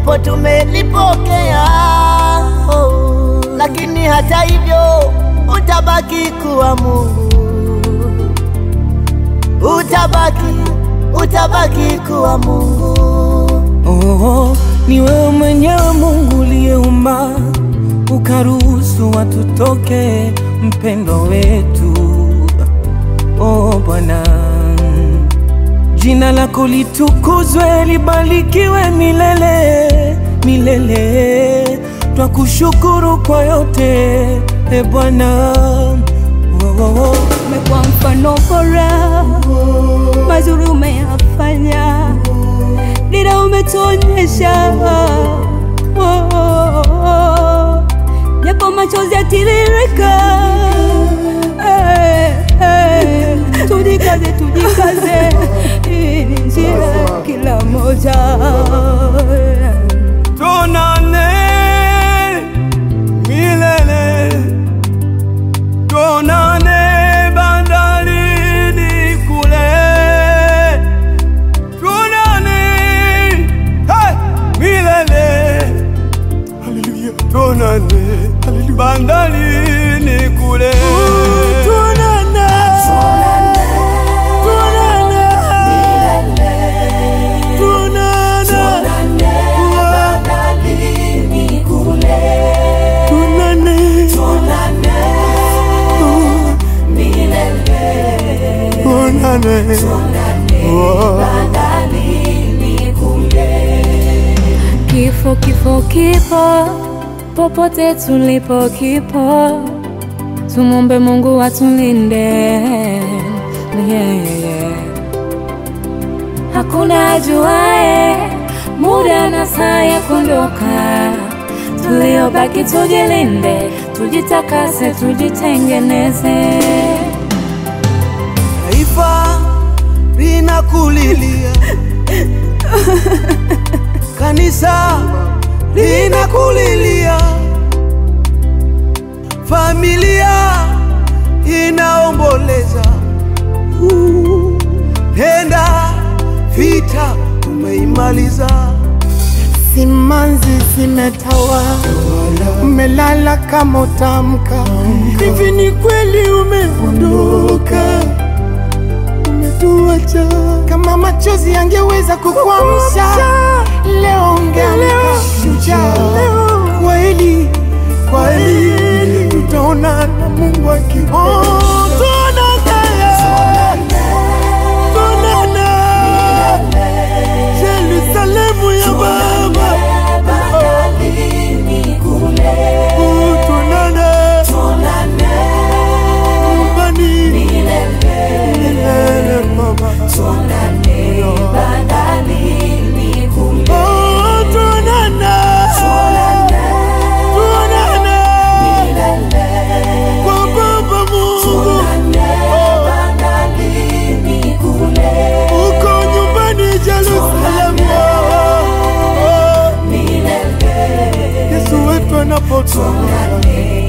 japo tumelipokea oh, lakini hata hivyo utabaki kuwa Mungu, utabaki, utabaki kuwa Mungu. Oh, ni wewe mwenyewe Mungu uliyeumba ukaruhusu watu toke, mpendo wetu. Oh Bwana, jina lako litukuzwe, libarikiwe milele milele. Twakushukuru kwa yote e Bwana. Oh, oh, oh. Umekuwa mfano bora, mazuri umeyafanya, dira umetuonyesha, Oh, oh, oh. japo machozi yatiririka, Eh, eh. tujikaze, tujikaze, hii ni njia ya kila moja. Tuonane milele, tuonane bandarini kule, tuonane hey, milele, haleluya, tuonane bandarini kule, tuonane, tuonane, tuonane, tuonane, tuonane, Oh. Kifo, kifo, kipo popote tulipo, kipo. Tumombe Mungu atulinde, yeah, yeah, yeah. Hakuna ajuae muda na saa ya kuondoka. Tuliobaki tujilinde, tujitakase, tujitengeneze. Taifa linakulilia, kanisa linakulilia, familia inaomboleza. Uh, Penda vita umeimaliza, Simanzi zimetawa, umelala kama utamka. Hivi ni kweli umeondoka, umetuacha. Kama machozi yangeweza kukuamsha, leo ungeamka shujaa. Kweli kweli, tutaona na Mungu akipenda. Yerusalemu ya Baba, Oh, tuonane nyumbani milele Baba. Oh, tuonane. Tuonane kwa Baba Mungu. Uko nyumbani Yerusalemu. Oh, Yesu wetu anapotoka